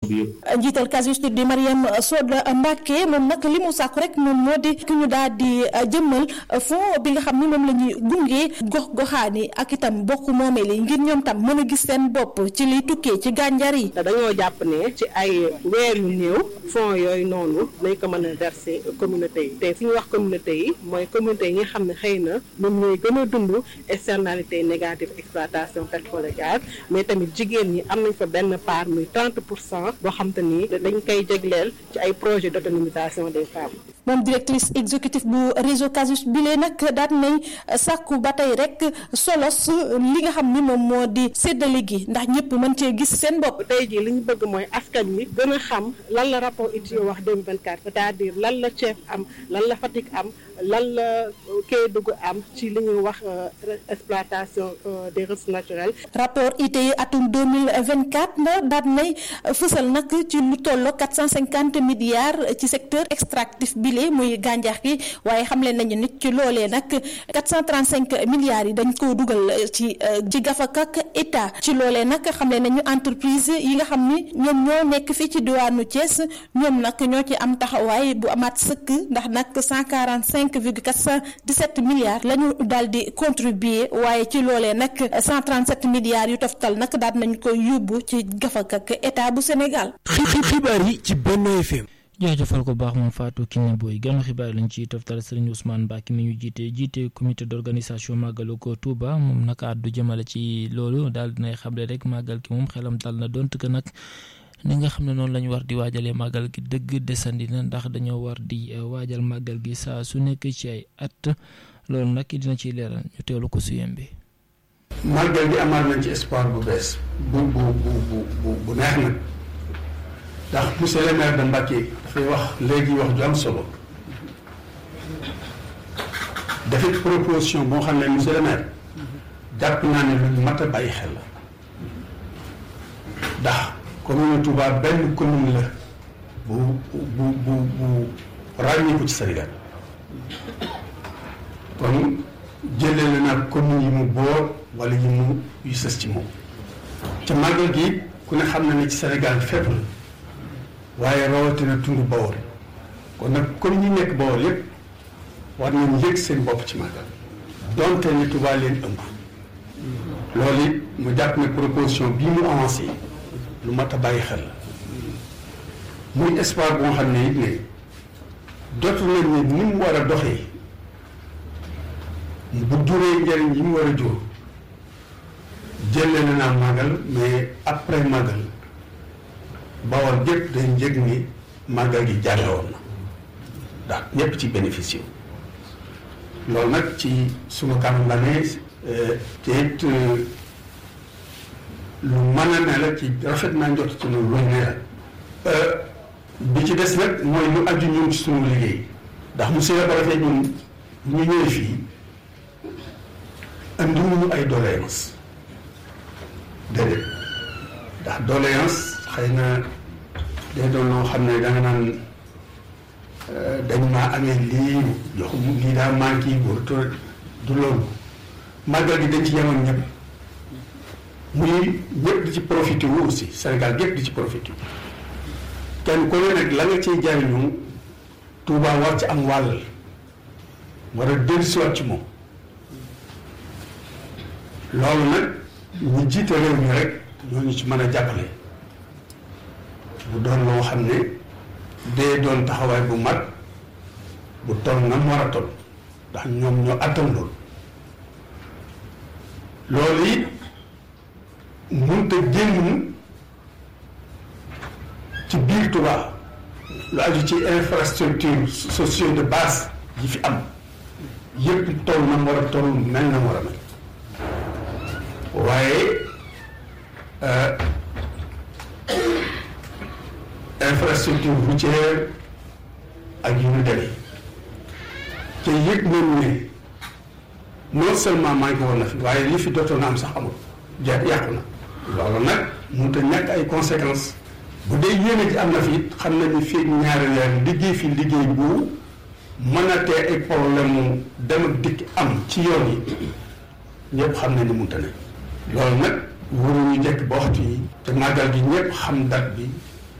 bi yëpp. njiital casus di Mariam Soda Mbacke moom nag li mu sàkku rek moom moo di ki ñu daal di jëmmal fond bi nga xam ni moom la ñuy gunge gox goxaani ak itam bokk moomeel yi ngir ñoom tam mën a gis seen bopp ci liy tukkee ci gànjar yi. dañoo jàpp ne ci ay weer yu néew fonds yooyu noonu nañ ko mën a verser communauté yi te fi ñu wax communauté yi mooy communauté yi nga xam ne xëy na ñoom ñooy gën a dund externalité négative exploitation pétrole et gaz mais tamit jigéen ñi am nañ fa benn part muy 30 pour cent boo xam te ni dañ koy jégleel ci ay projet d'autonomisation des femmes. moom directrice exécutive bu réseau Casus bile nag daal nañ sàkku ba tey rek solos li nga xam ni moom moo di séddale gi ndax ñëpp mën cee gis seen bopp. tey jii li ñu bëgg mooy askan wi gën a xam lan la rapport ITIO wax 2024 c'est-à-dire lan la Thiès am lan la Fatick am lan la Kédougou am ci li ñuy wax exploitation des ressources naturelles. rapport ITIO atum 2024 na daal nay fësal nag ci lu tolloo 450 milliards ci secteur extractif bile muy gàncax gi waaye xam leen nañu nit ci loolee nag 435 milliards yi dañ koo dugal ci ci gafak ak état ci loolee nag xam leen nañu entreprise yi nga xam ni ñoom ñoo nekk fii ci diwaanu Thiès ñoom nag ñoo ci am taxawaay bu amaat sëkk ndax nag 145 virgule 417 milliards la ñu daal di contribuer waaye ci loolee nag 137 milliards yu toftal nag daal nañ ko yóbbu ci gafak ak état bu Sénégal. xibaar yi ci Benno FM. jaajëfal ko baax moom Fatou Kiné Boy ganu xibaar lañ ci toftal Serigne Ousmane Mbacke mi ñu jiite jiite comité d'organisation màggalu ko Touba moom nag àddu jëmale ci loolu daal dinay xamle rek màggal ki moom xelam dal na donte que nag ni nga xam ne noonu la ñu war di waajalee màggal gi dëgg desandi na ndax dañoo war di waajal màggal gi saa su nekk ci ay at loolu nag dina ciy leeral ñu teelu ko su yembe màggal gi amaat nañ ci espoir bu bees bu bu bu bu bu neex nag ndax monsieur le maire de Mbacké dafay wax léegi wax ju am solo dafay proposition boo xam ne monsieur le maire jàpp naa ne lu mat a bàyyi xel la ndax commune Touba benn commune la bu bu bu bu ràññeeku ci Sénégal kon jëlee la nag commune yi mu boor wala yi mu yu sës ci moom ca màggal gi ku ne xam na ne ci Sénégal fépp la waaye rawatina tund Bawol kon nag comme ñi nekk Bawol yépp war nañu yëg seen bopp ci màggal donte ne Touba leen ëmb loolu it mu jàpp ne proposition bii mu avancé lu mat a bàyyi xel la muy espoir boo xam ne it ne dootu nañ ne ni mu war a doxee bu juree njëriñ yi mu war a jur jëlee na naa màggal mais après màggal Bawol gépp dañ yëg ni màggal gi jàlle woon na ndax ñépp ci bénéficié loolu nag ci suma kanam la ne te it lu mën a ne la ci rafet naa njot ci loolu luy ne la bi ci des nag mooy lu aju ñun ci sunu liggéey ndax monsieur le préfet ñun ñu ñëwee fii andiwuñu ay doléance déedéet ndax doléance xëy na day doon loo xam ne da nga naan dañ maa amee lii jox lii daa manqué wala du loolu màggal gi dañ ci yemoon ñëpp muy ñëpp di ci profité wu aussi Sénégal gépp di ci profité kenn ku ne nag la nga ciy jariñu Touba war ci am wàll war a dellusiwaat ci moom loolu nag ñu jiite réew mi rek ñooñu ci mën a jàppale bu doon loo xam ne dee doon taxawaay bu mat bu toll na mu war a toll ndax ñoom ñoo attan loolu loolu it mënut a génn ci biir Touba lu aju ci infrastructure sociale de base yi fi am yëpp toll na mu war a toll mel na mu war a mel waaye infrastructure routière ak yu ñu demee te yëg nañu ne non seulement manqué woon na fi waaye li fi dootoon na am sax amul ja yàqu na loolu nag mënut a ñàkk ay conséquences bu dee yéene ji am na fi it xam nañu fii ñaari weer liggéey fi liggéey bu mën a tee ay problème mu dem ak dikk am ci yoon yi ñëpp xam nañu mënut a ne loolu nag waruñu jekk ba waxtu yi te màggal gi ñëpp xam date bi